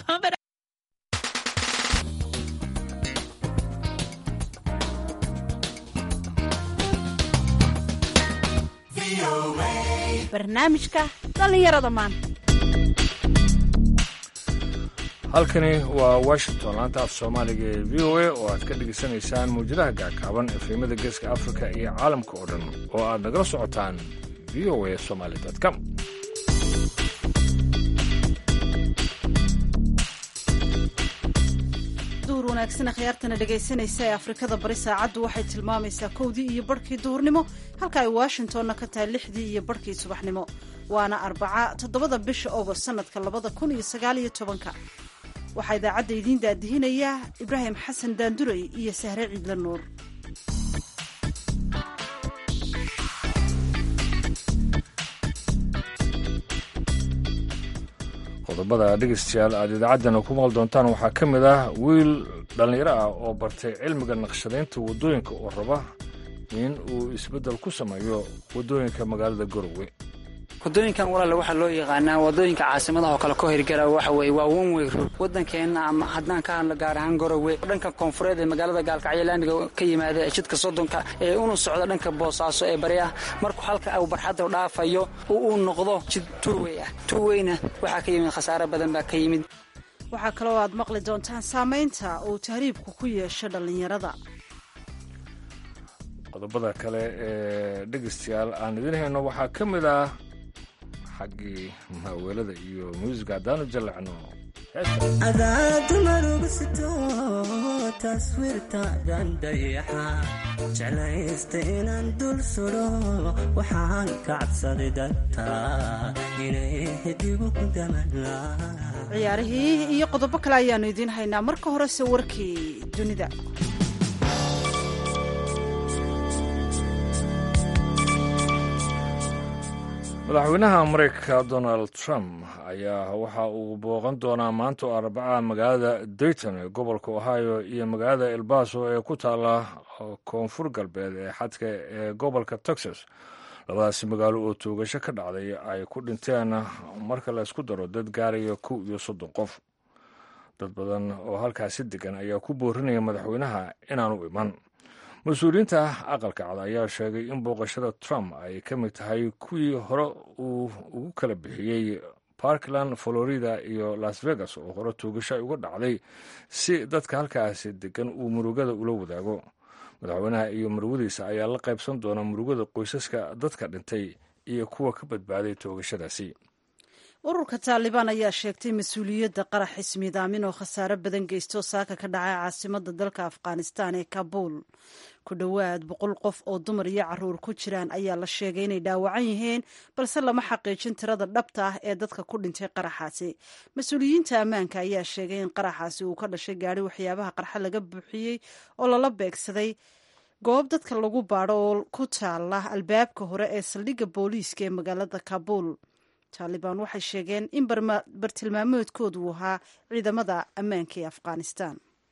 Pump it barnaamijka dhallinyarada maanta halkani waa washington laanta af soomaaliga ee v o a oo aad ka dhegaysanaysaan mawjadaha gaagaaban efemada geeska afrika iyo caalamka oo dhan oo aad nagala socotaan v o a somaly com duhur wanaagsan akhyaartana dhegaysanaysa ee afrikada bari saacaddu waxay tilmaamaysaa kowdii iyo barhkii duhurnimo halka ay washingtonna ka tahay lixdii iyo barhkii subaxnimo waana arbaca toddobada bisha ogost sannadka labada kun iyo sagaaliyo tobanka waxaa idaacadda idiin daadihinaya ibraahim xasan daanduray iyo sahre ciidla nuur qodobada dhegaystayaal aad idaacaddana ku maqal doontaan waxaa ka mid ah wiil dhallinyaro ah oo bartay cilmiga naqshadaynta waddooyinka oo raba in uu isbeddel ku sameeyo waddooyinka magaalada garowe wadooyinkan walaale waxaa loo yaqaanaa wadooyinka caasimadaha oo kale ka hirgala waxa weye waa onway road waddankeenna ama haddaan ka hadlo gaar ahaan garowe dhanka koonfureed ee magaalada gaalkacyo laamiga ka yimaada ee jidka soddonka ee una socda dhanka boosaaso ee bari ah markuu halka uu barxadda dhaafayo uu noqdo jid tuwey ah tuweyna waxaa ka yimid khasaare badan baa ka yimid waxaa kaloo aad maqli doontaan saamaynta uu tahriibku ku yeesho dhallinyarada qodobada kale ee dhegaystayaal aan idin hayno waxaa ka mid ah xaggii maaweelada iyo muusiga haddaanu jallacno adaadamarugu sito taswiirtaadan dayaxa jeclaysta inaan dul sudo waxaan ka cabsaday dadta inay hidigu daman ciyaarihii iyo qodobo kale ayaannu idiin haynaa marka horese warkii dunida madaxweynaha maraykanka donald trump ayaa waxa uu booqan doonaa maanta oo arbaca magaalada dayton ee gobolka ohio iyo magaalada elbaso ee ku taala koonfur galbeed ee xadka ee gobolka texas labadaasi magaalo oo toogasho ka dhacday ay ku dhinteen marka la isku daro dad gaaraya kow iyo soddon qof dad badan oo halkaasi degan ayaa ku boorinaya madaxweynaha inaanu iman mas-uuliyiinta aqalka cad ayaa sheegay in booqashada trump ay ka mid tahay kuwii hore uu ugu kala bixiyey parkland florida iyo las vegas oo hore toogasho ay uga dhacday si dadka halkaasi degan uu murugada ula wadaago madaxweynaha iyo marwadiisa ayaa la qaybsan doona murugada qoysaska dadka dhintay iyo kuwa ka badbaaday toogashadaasi ururka taalibaan ayaa sheegtay mas-uuliyadda qarax ismiidaamin oo khasaare badan geysto saaka ka dhacay caasimada dalka afghanistan ee kabuul ku dhowaad boqol qof oo dumar iyo caruur ku jiraan ayaa la sheegay inay dhaawacan yihiin balse lama xaqiijin tirada dhabta ah ee dadka ku dhintay qaraxaasi mas-uuliyiinta ammaanka ayaa sheegay in qaraxaasi uu ka dhashay gaari waxyaabaha qarxa laga buuxiyey oo lala beegsaday goob dadka lagu baadho oo ku taala albaabka hore ee saldhigga booliiska ee magaalada kabuul taalibaan waxay sheegeen in bartilmaameedkoodu uu ahaa ciidamada ammaanka ee afghanistan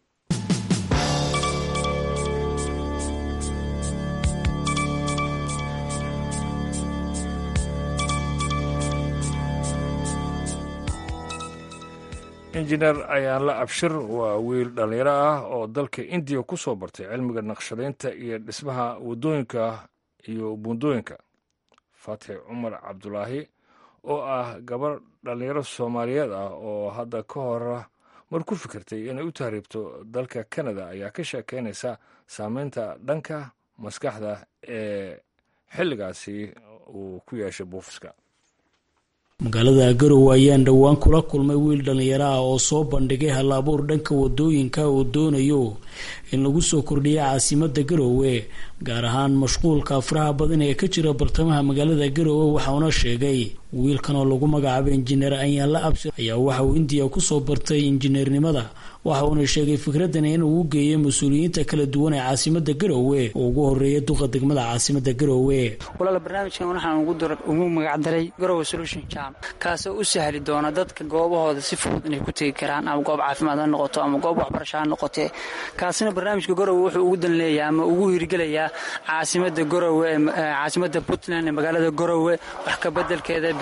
injineer ayaanla abshir waa wiil dhallinyaro ah oo dalka indiya ku soo bartay cilmiga naqshadaynta iyo dhismaha waddooyinka iyo buundooyinka faatix cumar cabdulaahi oo ah gabar dhallinyaro soomaaliyeed ah oo hadda ka hor mar ku fikirtay inay u tahriibto dalka kanada ayaa ka sheekeynaysa saameynta dhanka maskaxda ee xilligaasi uu ku yeeshay buufiska magaalada garowe ayaan dhowaan kula kulmay wiil dhallinyaro ah oo soo bandhigay hal-abuur dhanka wadooyinka uu doonayo in lagu soo kordhiya caasimada garowe gaar ahaan mashquulka faraha badan ee ka jira bartamaha magaalada garowe waxauna sheegay wiilkan oo lagu magacaabay injineer anyaanla abshir ayaa waxa uu indiya kusoo bartay injineernimada waxa uuna sheegay fikradani in uu geeyo mas-uuliyiinta kala duwan ee caasimada garowe oo ugu horeeya duqa degmada caasimada garowe walaal barnaamijkan waxaan ugu magacdaray garowe solution jam kaasoo u sahli doona dadka goobahooda si fudud inay ku tegi karaan ama goob caafimaad ha noqoto ama goob waxbarasho ha noqotee kaasina barnaamijka garowe wuxuu ugu dan leeyahay ama ugu hirgelayaa caasimada garowe caasimada puntland ee magaalada garowe wax kabedelkeeda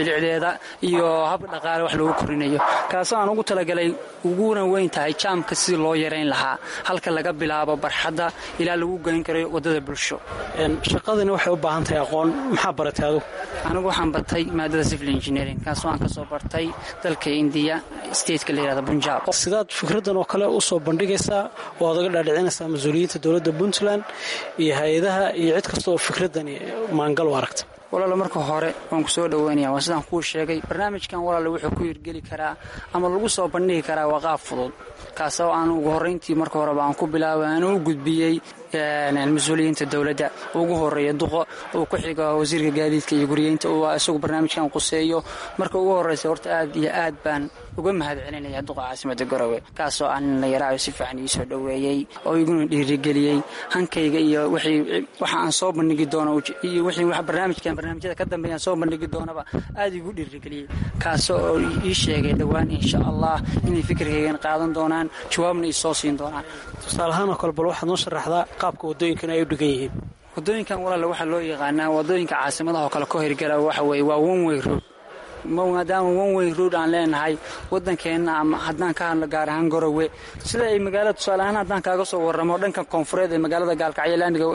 bilicdeeda iyo hab dhaqaale wax lagu korinayo kaasoo aan ugu talagalay uguna weyn tahay jaamka sidii loo yarayn lahaa halka laga bilaabo barxadda ilaa lagu geyn karayo waddada bulsho shaqadani waxay u baahan tahay aqoon maxaa baratay adu anigu waxaan bartay maadada civil engineering kaasoo aan ka soo bartay dalka indiya stateka la yihahda bunjaab sidaad fikraddan oo kale u soo bandhigaysaa oo aad uga dhaadhicinaysaa mas-uuliyiinta dowladda puntland iyo hay-adaha iyo cid kasta oo fikraddani maangal u aragta walaala marka hore waan ku soo dhoweynaya waa sidaan kuu sheegay barnaamijkan walaala wuxuu ku hirgeli karaa ama lagu soo bandhigi karaa waa qaab fudud kaasoo aan ugu horrayntii marka horeba aan ku bilaabay aan u gudbiyey mas-uuliyiinta dowladda ugu horeeya duqo uu ku xigo wasiirka gaadiidka iyo guriyeynta uu isagu barnaamijkan quseeyo marka ugu horraysa horta aad iyo aad baan uga mahad celinaya duqa caasimada garowe kaasoo aan la yaraayo si fiican ii soo dhoweeyey oo iguna dhiirigeliyey hankayga iyo waxa aan soo bandhigi doono iyo barnaamijkan barnaamijyada ka dambeeyaan soo bandhigi doonaba aad igu dhiirigeliyey kaasoo oo ii sheegay dhowaan insha allah inay fikirkaygan qaadan doonaan jawaabna ii soo siin doonaan tusaalahaanoo kale bal waxaad noo sharaxdaa qaabka waddooyinkan ay u dhigan yihiin waddooyinkan walaale waxaa loo yaqaanaa waddooyinka caasimadaha oo kale ka hirgala waxa weeye waa oneway road maadaama oneway road aan leenahay waddankeenna ama haddaan ka hadlo gaar ahaan garowe sida ay magaalada tusaale ahaan haddaan kaaga soo warramo dhanka koonfureed ee magaalada gaalkacyo laamiga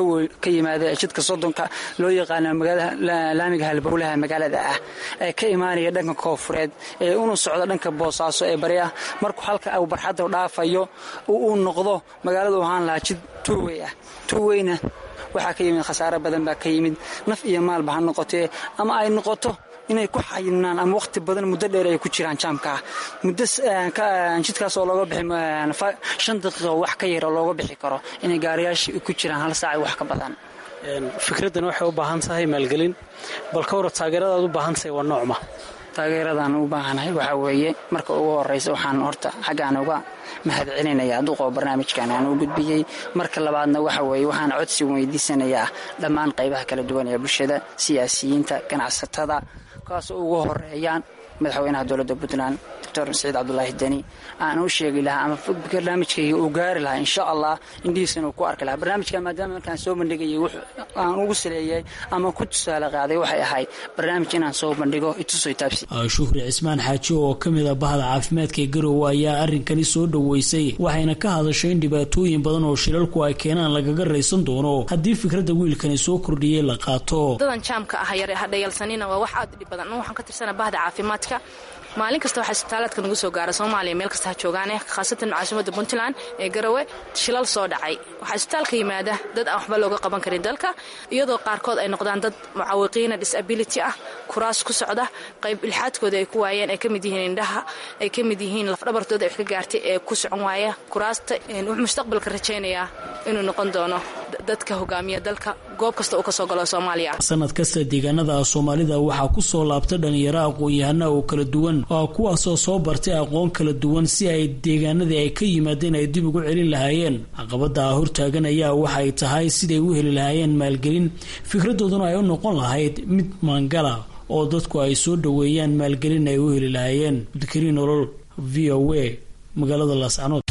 ka yimaada jidka soddonka loo yaqaana laamiga halbowlaha magaalada ah ee ka imaanaya dhanka koonfureed ee una socda dhanka boosaaso ee bari ah markuu halka uu barxadda dhaafayo uu noqdo magaaladu ahaan lahaa jid tuwey ah tuweyna waxaa ka yimid khasaare badan baa ka yimid naf iyo maalba ha noqotee ama ay noqoto inay ku xayinaan ama wakhti badan muddo dheer ay ku jiraan jaamkaa muddo jidkaas oo looga bixi shan daqiiqo wax ka yar oo looga bixi karo inay gaariyaasha ku jiraan hal saac wax ka badan fikraddan waxay u baahan tahay maalgelin bal ka wara taageeradaad u baahan tahay waa noocma taageeradan u baahanahay waxaa weeye marka ugu horraysa waxaan horta xaggaan uga mahad celinayaa duqoo barnaamijkan aan u gudbiyey marka labaadna waxa weeye waxaan codsi weydiisanayaa dhammaan qaybaha kala duwan ee bulshada siyaasiyiinta ganacsatada kaasoo ugu horeeyaan madaxweynaha dowladda puntland doctor saciid cabdulaahi deni aan u sheegi lahaa ama barnaamijkayga uu gaari lahaa insha allah indhihiisana uu ku arki lahaa barnaamijkan maadaama markaan soo bandhigayay aan ugu saleeyay ama ku tusaale qaaday waxay ahayd barnaamij inaan soo bandhigo itusoy taabsi shuhri cismaan xaaji oo ka mid a bahda caafimaadka ee garowe ayaa arrinkani soo dhoweysay waxayna ka hadashay in dhibaatooyin badan oo shilalku ay keenaan lagaga raysan doono haddii fikradda wiilkani soo kordhiyey la qaato dadan jaamka ah yare hadhayalsanina waa wax aad u dhib badan waxaan ka tirsana bahda caafimaadka maalin kasta waxaa isbitaalaadka nagu soo gaara soomaaliya meel kasta ha joogaane khaasatan caasimadda puntland ee garowe shilal soo dhacay waxaa isbitaalka yimaada dad aan waxba looga qaban karin dalka iyadoo qaarkood ay noqdaan dad mucaawiqiina disability ah kuraas ku socda qayb ilxaadkooda ay ku waayeen ay ka mid yihiin indhaha ay ka mid yihiin lafdhabartooda ay wax ka gaartay ee ku socon waaya kuraasta wuxuu mustaqbalka rajaynayaa inuu noqon doono dadka hogaamiya dalka goob kasta uu kasoo galo soomaaliya sanad kasta deegaanada soomaalida waxaa ku soo laabta dhalinyaro aqoon-yahana oo kala duwan oo kuwaasoo soo bartay aqoon kala duwan si ay deegaanadii ay ka yimaadeen ay dib ugu celin lahaayeen caqabada hortaagan ayaa waxay tahay siday u heli lahaayeen maalgelin fikradooduna ay u noqon lahayd mid maangala oo dadku ay soo dhoweeyaan maalgelin ay u heli lahaayeen abdikariin nolol v o a magaalada laascanood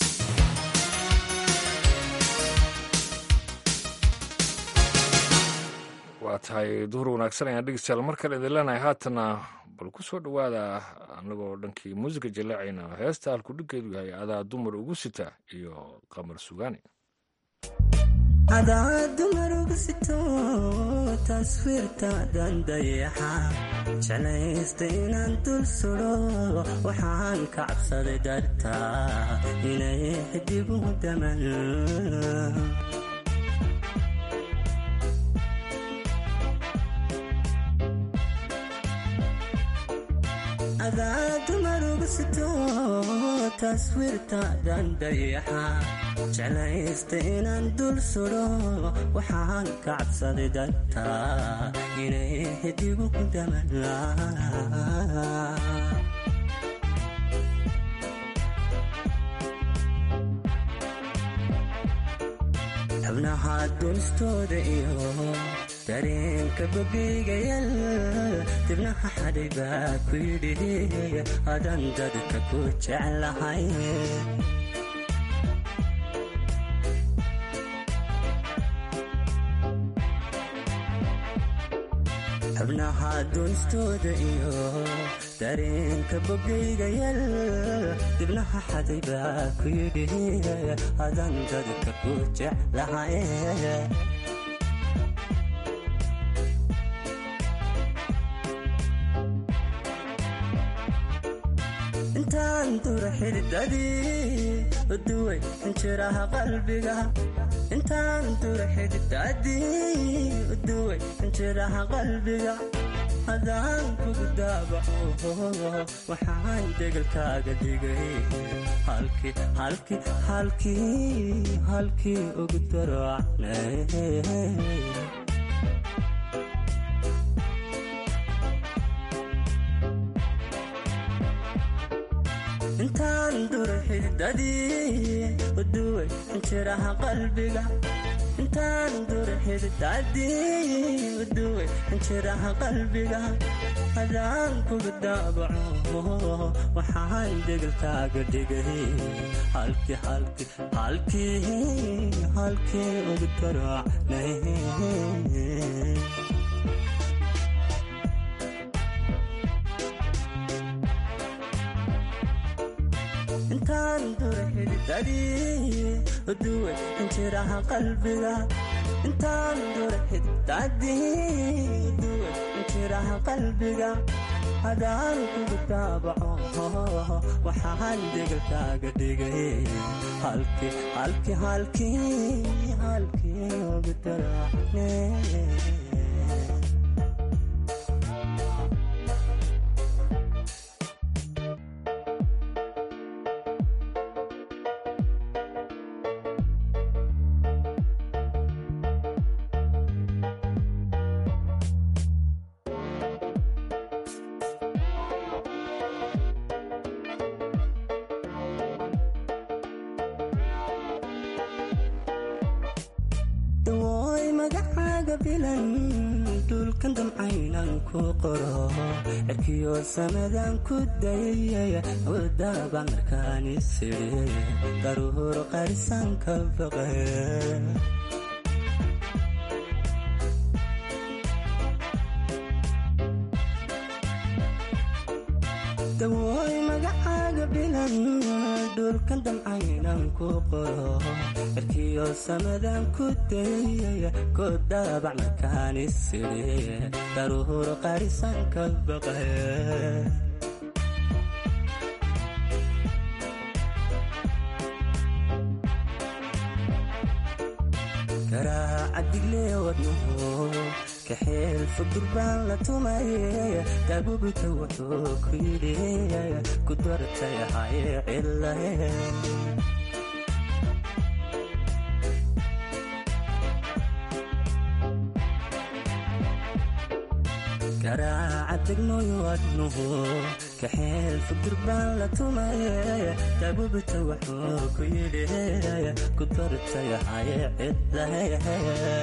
waa tahay duhur wanaagsan ayaan dhegeystayaal mar kale idin leenahay haatana bal ku soo dhowaada annagoo dhankii muusiga jaleecayna heesta halkudhiggeedu yahay adaa dumar ugu sita iyo qamar sugaani adaa dumar ugu sito taswiirtaadan dayaxa jeclaysta inaan dul sudo waxaan ka cabsaday dartaa inay xidigu daman adaa dumar ugu sito taswiirtaadan dayaxa jeclaysta inaan dul sudo waxaan ka cabsaday dartaa inay xidigu daman xubnaha dunistooda iyo dareenka bogeygayal dibnaha xadhay baa ku yidhi adan dadka ku jeclahay xubnaha duunistooda iyo dareenka bogayga yal dibnaha xaday baa ku yidhi adan dadka ku jeclahaye intaan dura xididadii uduway injiraha qalbiga intaan dura xididadii uduway injiraha qalbiga hadaan kugu daabaco waxaan degalkaaga dhigay halkii halkii halkii halkii ugu darocnay intaan dura xididadii uduway injiraha qalbiga intaan dura xididadii uduway injiraha qalbiga hadaan kugu daabaco waxaan degalkaaga dhigay halkii halkii halkii halkii ugu darocnay intaan dura xididadii uduway injiraha qalbiga intaan dura xididadii uduway injiraha qalbiga hadaan kugu daabaco waxaan degalkaaga dhigay halkii halkii halkii halkii ugu daracne dawooy magacaaga bilan dhulkan damcaynan ku qoro cirkiyo samadan ku dayay wadaba markaan isiri daruur qarisan ka baqe dawooy magacaaga bilan dhulkan damcaynan ku qoro cirkiyo samadan ku dayay kodabac markaan isiri daruur qarisan ka baqe garaaca digle wadnuhu kaxeel fudurbaan la tumaye daabubita wuxuu ku yidhi ku dartay haye cilahe garaaca degnoy wadnuhu kaxeel fudurbaan la tumaye daabubita wuxuu ku yidhi ku dartay haye cilahe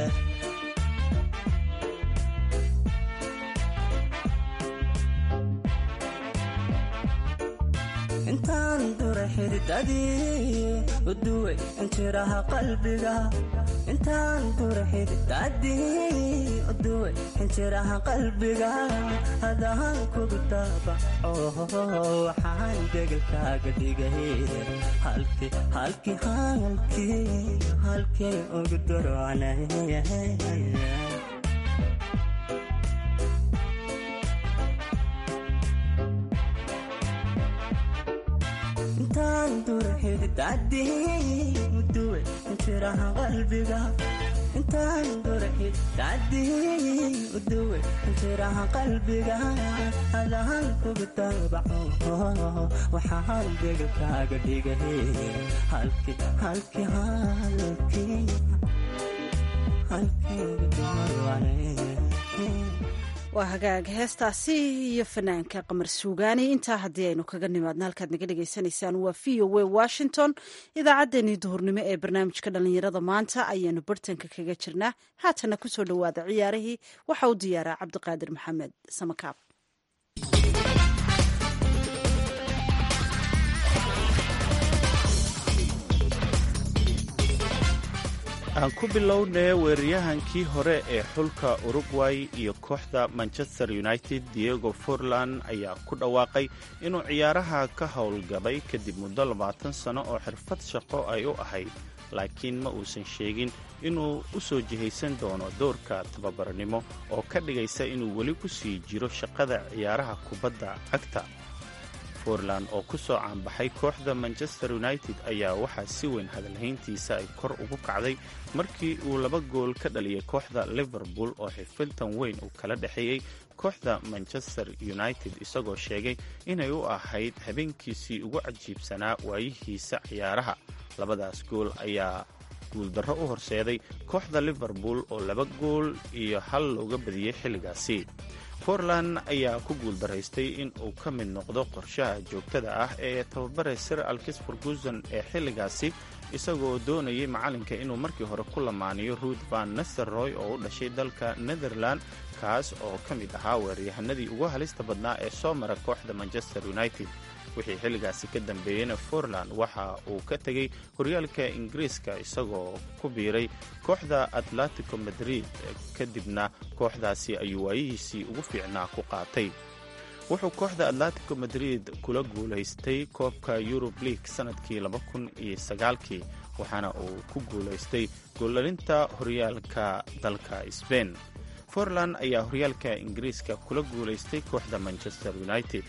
intaan dura xididadii uduway injiraha qalbiga intaan dura xididadii uduway injiraha qalbiga hadaan kugu daabaco waxaan degalkaaga dhigay halkii halkii halkii halkii ugu darocnay intaan dura xididadii uduway injiraha qalbiga intaan dura xididadii uduway injiraha qalbiga hadaan kugu daabaco waxaan degalkaaga dhigay halkii halkii halkii halkii ugu darocnay waa hagaag heestaasi iyo fanaanka qamar suugaani intaa haddii aynu kaga nimaadna halkaad naga dhagaysanaysaan waa v o w washington idaacaddeenii duhurnimo ee barnaamijka dhallinyarada maanta ayaanu bartanka kaga jirnaa haatana kusoo dhowaada ciyaarihii waxa u diyaaraa cabdiqaadir maxamed samakaab aan ku bilownee weeraryahankii hore ee xulka urugway iyo kooxda manchester united diego forlan ayaa ku dhawaaqay inuu ciyaaraha ka howlgabay kadib muddo labaatan sano oo xirfad shaqo ay u ahayd laakiin ma uusan sheegin inuu u soo jihaysan doono doorka tababarnimo oo ka dhigaysa inuu weli ku sii jiro shaqada ciyaaraha kubadda cagta forland oo ku soo caanbaxay kooxda manchester united ayaa waxaa si weyn hadalhayntiisa ay kor ugu kacday markii uu laba gool ka dhaliyay kooxda liverpool oo xifiltan weyn uu kala dhexeeyey kooxda manchester united isagoo sheegay inay u ahayd habeenkiisii ugu cajiibsanaa waayihiisa ciyaaraha labadaas gool ayaa guuldarro u horseeday kooxda liverpool oo laba gool iyo hal looga badiyey xilligaasi portland ayaa ku guuldaraystay in uu ka mid noqdo qorshaha joogtada ah ee tababare sir alkis ferguson ee xilligaasi isagoo doonayay macalinka inuu markii hore ku lamaaniyo ruud van nesterroy oo u dhashay dalka netherland kaas oo ka mid ahaa weeraryahanadii ugu halista badnaa ee soo mara kooxda manchester united wixii xilligaasi ka dambeeyeyna forland waxa uu ka tegey horyaalka ingiriiska isagoo ku biiray kooxda atletico madrid kadibna kooxdaasi ayuu waayihiisii ugu fiicnaa ku qaatay wuxuu kooxda atletico madrid kula guulaystay koobka yurub league sanadkii kii waxaana uu ku guulaystay goollalinta horyaalka dalka sbain forland ayaa horyaalka ingiriiska kula guulaystay kooxda manchester united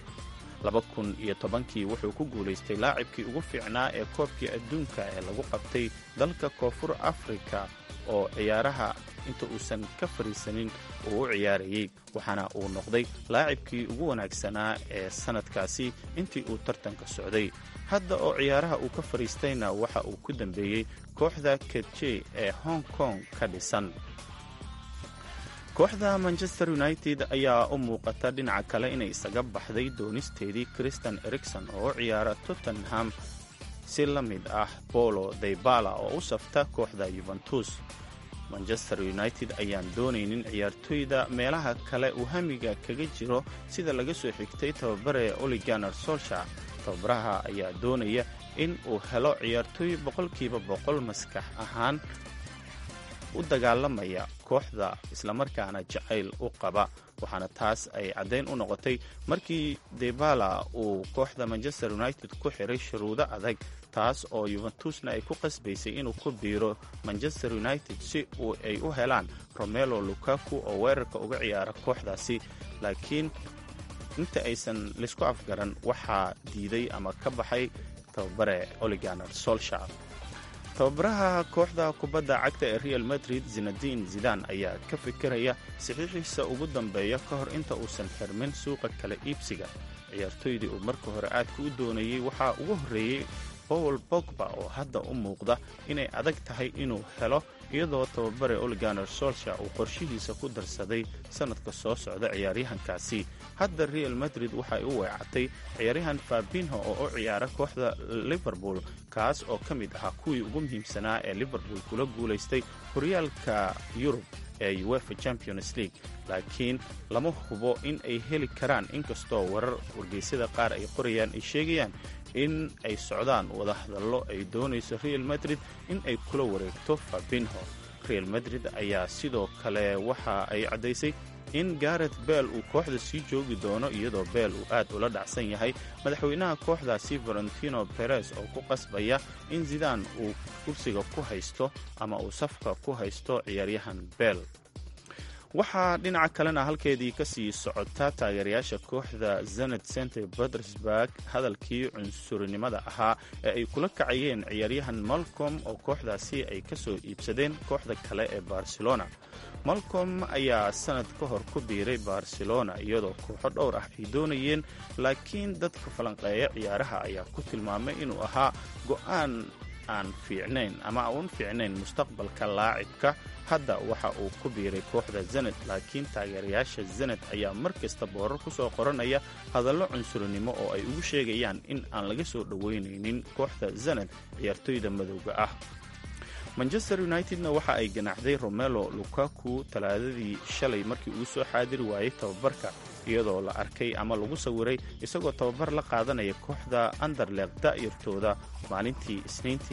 kii wuxuu ku guulaystay laacibkii ugu fiicnaa ee koobkii adduunka ee lagu qabtay dalka koonfur afrika oo ciyaaraha inta uusan ka fariisanin uu u ciyaarayey waxaana uu noqday laacibkii ugu wanaagsanaa ee sannadkaasi intii uu tartanka socday hadda oo ciyaaraha uu ka fadhiistayna waxa uu ku dambeeyey kooxda ketjey ee hong kong ka dhisan kooxda manchester united ayaa u muuqata dhinaca kale inay isaga baxday doonisteedii christian erikson oo u ciyaara tottenham si la mid ah bolo daybala oo u safta kooxda yuventus manchester united ayaan doonaynin ciyaartoyda meelaha kale uu hamiga kaga jiro sida laga soo xigtay tababare oliganer solsha tababaraha ayaa doonaya in uu helo ciyaartooy boqolkiiba boqol maskax ahaan u dagaalamaya kooxda islamarkaana jacayl u qaba waxaana taas ay caddayn u noqotay markii debala uu kooxda manchester united ku xiray shuruudo adag taas oo yuventusna ay ku qasbaysay inuu ku biiro manchester united si uu ay u helaan romelo lukaku oo weerarka uga ciyaara kooxdaasi laakiin inta aysan laysku afgaran waxaa diiday ama ka baxay tababare oliganer solshar tababaraha kooxda kubadda cagta ee real madrid zinadin zidan ayaa ka fikiraya saxiixiisa ugu dambeeya ka hor inta uusan xirmin suuqa kala iibsiga ciyaartoydii uu marka hore aadka u doonayey waxaa ugu horreeyey paul bogba oo hadda u muuqda inay adag tahay inuu helo iyadoo tababare oliganer solsha uu qorshihiisa ku darsaday sannadka soo socda ciyaaryahankaasi hadda real madrid waxay u weecatay ciyaaryahan fabinho oo u ciyaara kooxda liverpool kaas oo ka mid ahaa kuwii ugu muhiimsanaa ee liverpool kula guulaystay horyaalka yurub ee uefa champions league laakiin lama hubo in ay heli karaan inkastoo warar wargeysyada qaar ay qorayaan ay sheegayaan in ay socdaan wadahadallo ay doonayso real madrid in ay kula wareegto fabinho real madrid ayaa sidoo kale waxa ay caddaysay in garet bell uu kooxda sii joogi doono iyadoo bell uu aad ula dhacsan yahay madaxweynaha kooxdaasi valentino beres oo ku qasbaya in zidaan uu kursiga ku haysto ama uu safka ku haysto ciyaaryahan bell waxaa dhinaca kalena halkeedii ka sii socota taageerayaasha kooxda zenet center petersburg hadalkii cunsurinimada ahaa ee ay kula kacayeen ciyaaryahan malcom oo kooxdaasi ay ka soo iibsadeen kooxda kale ee barcelona malcom ayaa sanad ka hor ku biiray barcelona iyadoo kooxo dhowr ah ay doonayeen laakiin dadka falanqeeya ciyaaraha ayaa ku tilmaamay inuu ahaa go'aan aan fiicnayn ama uun fiicnayn mustaqbalka laacibka hadda waxa uu ku biiray kooxda zenet laakiin taageerayaasha zenet ayaa mar kasta boorar ku soo qoranaya hadallo cunsurinimo oo ay ugu sheegayaan in aan laga soo dhoweynaynin kooxda zenet ciyaartoyda madowga ah manchester unitedna waxa ay ganaaxday romelo lukaku talaadadii shalay markii uu soo xaadiri waayey tababarka iyadoo la arkay ama lagu sawiray isagoo tababar la qaadanaya kooxda anderleq da'yartooda maalintii isniintii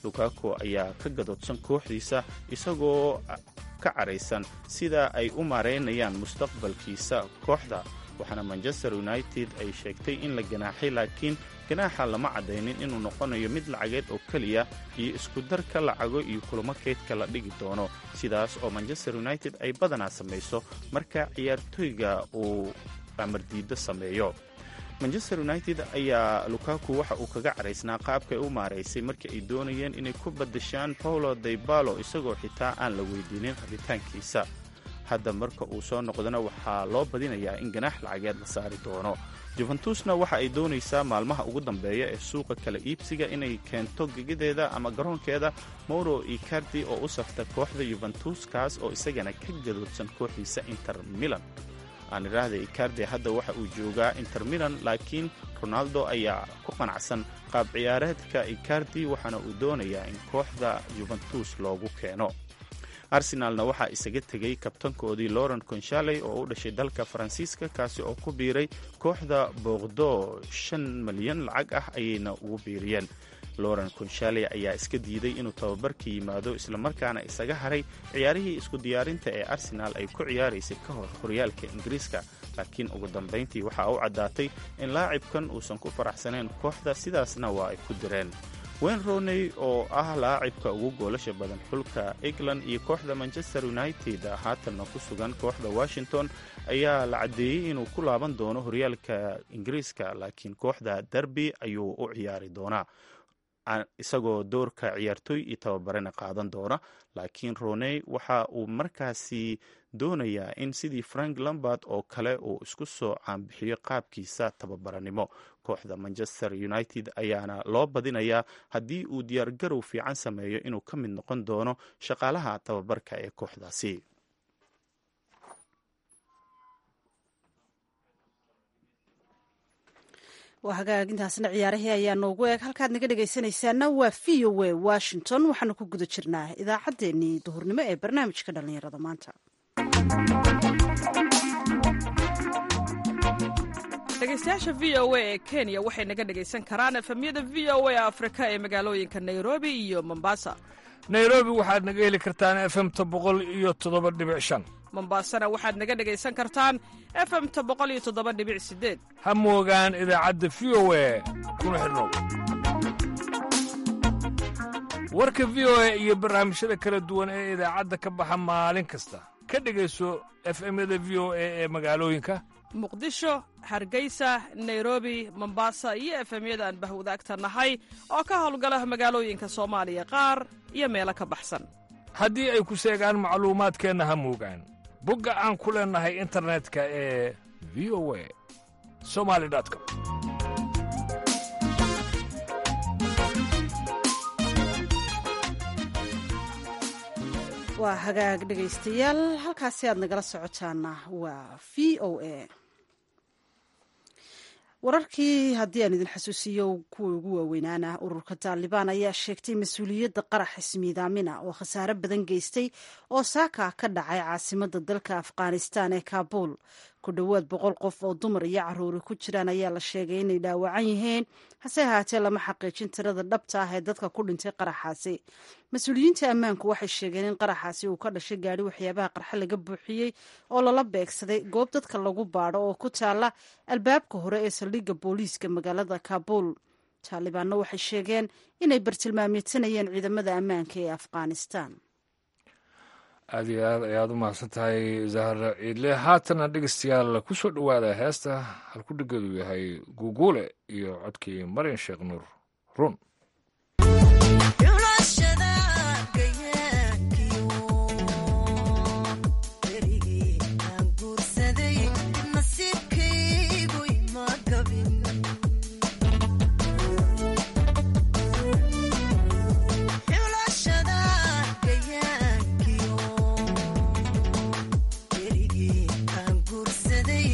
lukaku ayaa ka gadoodsan kooxdiisa isagoo ka caraysan sida ay u maareynayaan mustaqbalkiisa kooxda waxaana manchester united ay sheegtay in la ganaaxay laakiin ganaaxa lama caddaynin inuu noqonayo mid lacageed oo keliya iyo iskudarka lacago iyo kulamo keydka la dhigi doono sidaas oo manchester united ay badanaa samayso marka ciyaartooyga uu amardiiddo sameeyo manchester united ayaa lukaku waxa uu kaga caraysnaa qaabkay u maaraysay markii ay doonayeen inay ku badashaan paulo daybalo isagoo xitaa aan la weydiinin rabitaankiisa hadda marka uu soo noqdona waxaa loo badinayaa in ganaax lacageed la saari doono juventusna waxa ay doonaysaa maalmaha ugu dambeeya ee suuqa kala iibsiga inay keento gegadeeda ama garoonkeeda mauro icardi oo u safta kooxda yuventus kaas oo isagana ka gadoodsan kooxdiisa inter milan aan idhaahda icardi hadda waxa uu joogaa inter milan laakiin ronaldo ayaa ku qanacsan qaab ciyaareedka icardi waxaana uu doonayaa in kooxda yuventus loogu keeno arsenalna waxaa isaga tegay kabtankoodii laurent conshaley oo u dhashay dalka faransiiska kaasi oo ku biiray kooxda boqdo shan malyan lacag ah ayayna ugu biiriyeen laurent conshaley ayaa iska diiday inuu tababarka yimaado islamarkaana isaga haray ciyaarihii isku diyaarinta ee arsenaal ay ku ciyaaraysay ka hor horyaalka ingiriiska laakiin ugu dambayntii waxaa u caddaatay in laacibkan uusan ku faraxsanayn kooxda sidaasna waa ay ku direen wayne rooney oo ah laacibka ugu goolasha badan xulka england iyo kooxda manchester united haatanna ku sugan kooxda washington ayaa la caddeeyey inuu ku laaban doono horyaalka ingiriiska laakiin kooxda derby ayuu u ciyaari doonaa isagoo doorka ciyaartooy iyo tababarena qaadan doona laakiin roney waxa uu markaasi doonayaa in sidii frank lambard oo kale uu isku soo caanbixiyo qaabkiisa tababaranimo kooxda manchester united ayaana loo badinayaa haddii uu diyaargarow fiican sameeyo inuu ka mid noqon doono shaqaalaha tababarka ee kooxdaasi waa hagaagintaasna ciyaarahii ayaa noogu eeg halkaad naga dhegaysanaysaana waa v o a washington waxaanu ku guda jirnaa idaacaddeenii duhurnimo ee barnaamijka dhallinyarada maanta dhegaystayaasha v o a ee kenya waxay naga dhegaysan karaan efemyada v o a afrika ee magaalooyinka nairobi iyo mombasa nairobi waxaad naga heli kartaan efemta boqol iyo toddoba dhibic shan mombasana waxaad naga dhegaysan kartaan efemta boqol iyo toddoba dhibic sideed ha moogaan idaacadda v o a kuna xidhnow warka v o a iyo barnaamijyada kala duwan ee idaacadda ka baxa maalin kasta ka dhegayso efemyada v o a ee magaalooyinka muqdisho hargeysa nairobi mombasa iyo efemyada aan bahwadaagta nahay oo ka howlgala magaalooyinka soomaaliya qaar iyo meelo ka baxsan haddii ay ku seegaan macluumaadkeenna ha moogaan bogga aan ku leennahay internetka ee v o a somali com waa hagaag dhegaystayaal halkaasi aad nagala socotaana waa v o a wararkii haddii aan idin xasuusiyo kuwa ugu waaweynaana ururka taalibaan ayaa sheegtay mas-uuliyadda qarax ismiidaamina oo khasaare badan geystay oo saaka ka dhacay caasimada dalka afghanistan ee kaabul ku dhowaad boqol qof oo dumar iyo caruuri ku jiraan ayaa la sheegay inay dhaawacan yihiin hase ahaatee lama xaqiijin tirada dhabta ah ee dadka ku dhintay qaraxaasi mas-uuliyiinta ammaanku waxay sheegeen in qaraxaasi uu ka dhashay gaadhi waxyaabaha qarxe laga buuxiyey oo lala beegsaday goob dadka lagu baadho oo ku taala albaabka hore ee saldhigga booliiska magaalada kaabul taalibaanna waxay sheegeen inay bartilmaameysanayeen ciidamada ammaanka ee afghanistan aad iyo aad ayaad u mahadsan tahay zahra ciidle haatana dhegeystayaal ku soo dhowaada heesta halkudhigeedu yahay guuguule iyo codkii marin sheekh nuur run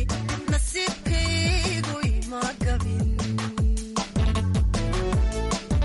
nasiibkaygu ima gabin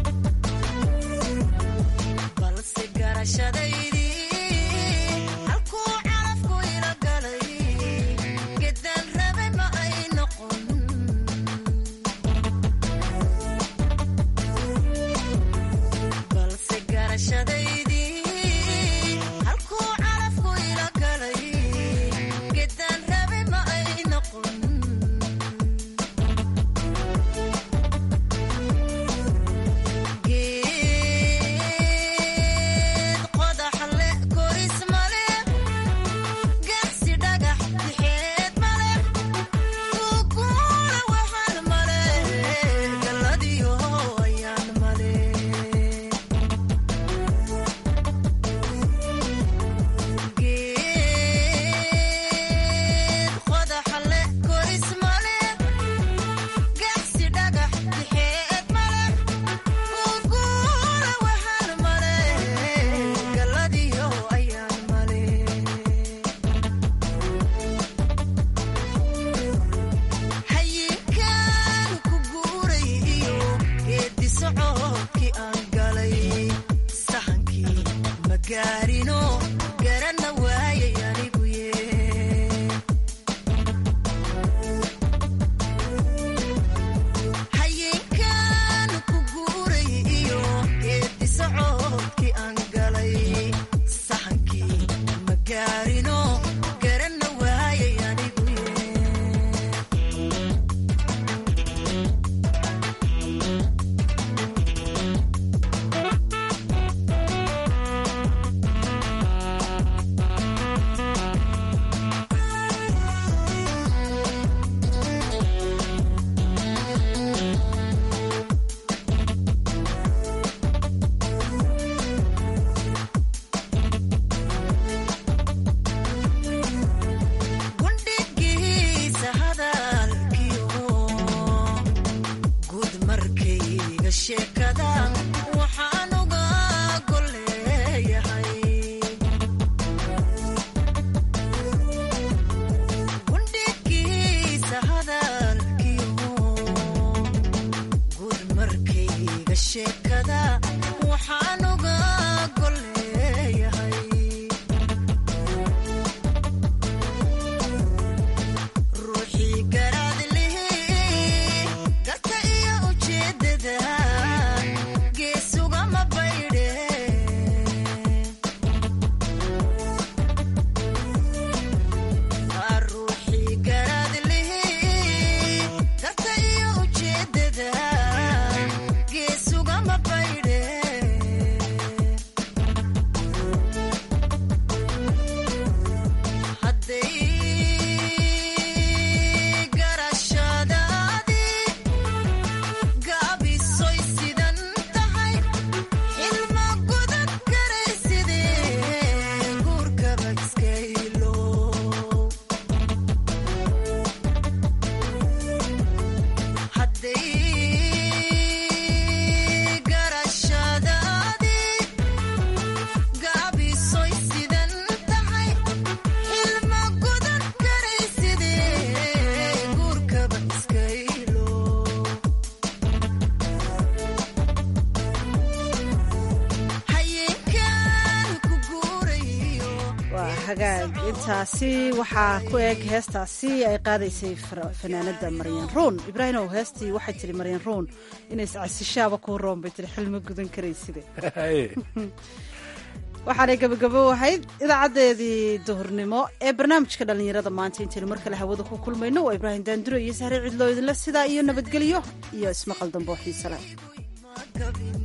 hagaag intaasi waxaa ku eg heestaasi ay qaadaysay fanaanada maryan ruun ibraahimow heestii waxay tiri maryan ruun inay casishaaba kuu roon bay tiri xilma gudan karayside waxaanay gabagabo ahayd idaacadeedii duhurnimo ee barnaamijka dhallinyarada maanta intaynu mar kale hawada ku kulmayno waa ibraahim daanduro iyo sahre cidloo idinle sidaa iyo nabadgelyo iyo ismaqal dambe oo xiise leh